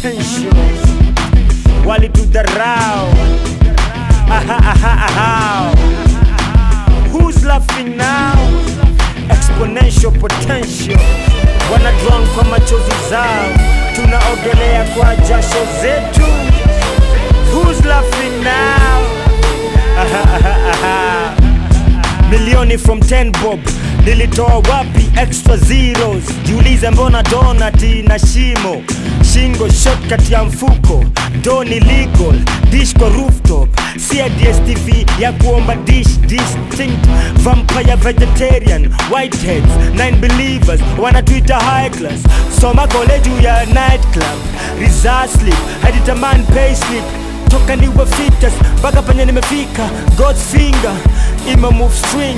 potential walitudharau aha, aha, aha. Who's laughing now? Exponential potential wana drown kwa machozi zao, tunaogelea kwa jasho zetu. Who's laughing now? Aha, aha, aha. Milioni from 10 bob nilitoa wapi extra zeros? Jiulize mbona donati na shimo shingo shot kati ya mfuko doni legal dish kwa rooftop si ya DSTV ya kuomba dish distinct vampire vegetarian whiteheads nine believers wanatuita high class soma kole juu ya night club reserve sleep hadi taman pay slip toka niwe fitas mpaka penye nimefika God's finger ima move string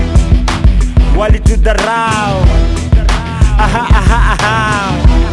walitudharau aha, aha, aha.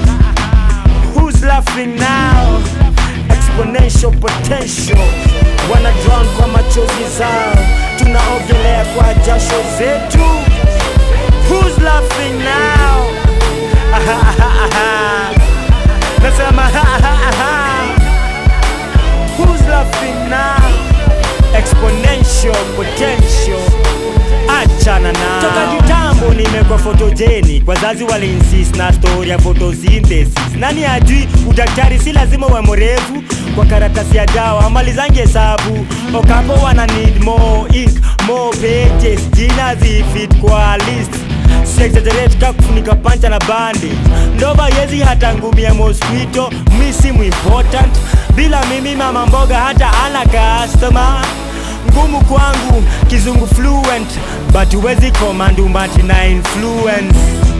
Who's laughing now? Exponential potential wana drown kwa machozi zao, tunaogelea kwa jasho zetu. Who's laughing now? Aha, aha, aha. Nasema aha, aha, aha. Who's laughing now? Exponential potential achana na toka kitambo nimekuwa photogenic wazazi waliinsist na story ya photosynthesis nani ajui udaktari si lazima uwe mrefu kwa karatasi ya dawa malizangi hesabu okapo wana need more ink more pages jina zifit kwa list Sexaggerate ka kufunika pancha na bandage ndova yezi hata ngumia mosquito mi simu important bila mimi mama mboga hata ana customer ngumu kwangu kizungu fluent but huwezi command umati na influence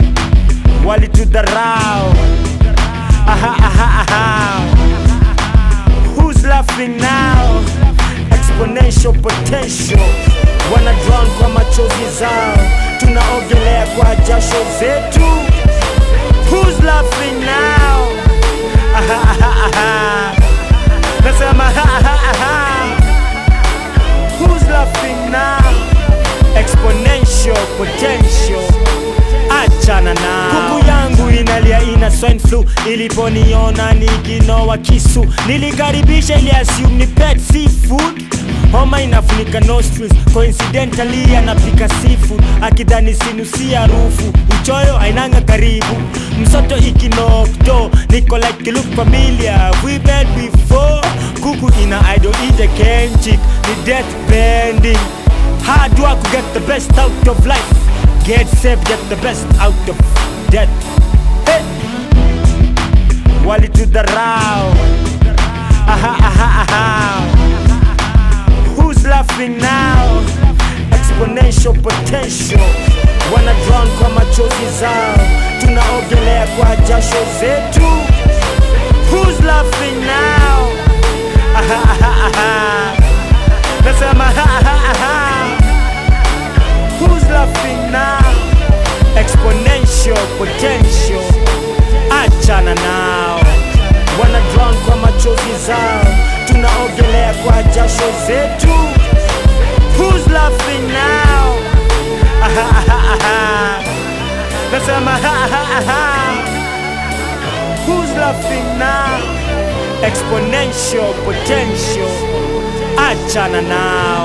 walitudharau aha, aha, aha. Who's laughing now? Exponential potential wana drown kwa machozi zao, tunaogelea kwa jasho zetu. Who's laughing now? Aha, aha, aha. Nasema aha, aha, aha. Who's laughing now? Exponential potential achana na kuku yangu inalia ina swine flu iliponiona nikinoa kisu nilikaribisha ili assume ni pet seafood homa inafunika nostrils coincidentally anapika seafood akidhani sinusi harufu uchoyo ainanga karibu msoto ikinokdo niko like you look familiar we met before kuku ina idol ije kenchik ni death bending hard work to get the best out of life get safe get the best out of death hey. walitudharau aha, aha, aha. Who's laughing now? Exponential potential wana drown kwa machozi zao, tunaogelea kwa jasho zetu. Who's laughing now? Aha, aha, aha. Nasema aha, aha, aha. Who's laughing now? Exponential potential achana nao, wana drown kwa machozi zao, tunaogelea kwa jasho zetu. Who's laughing now? Aha, aha, aha. Nasema aha, aha, aha. Who's laughing now? Exponential potential achana nao.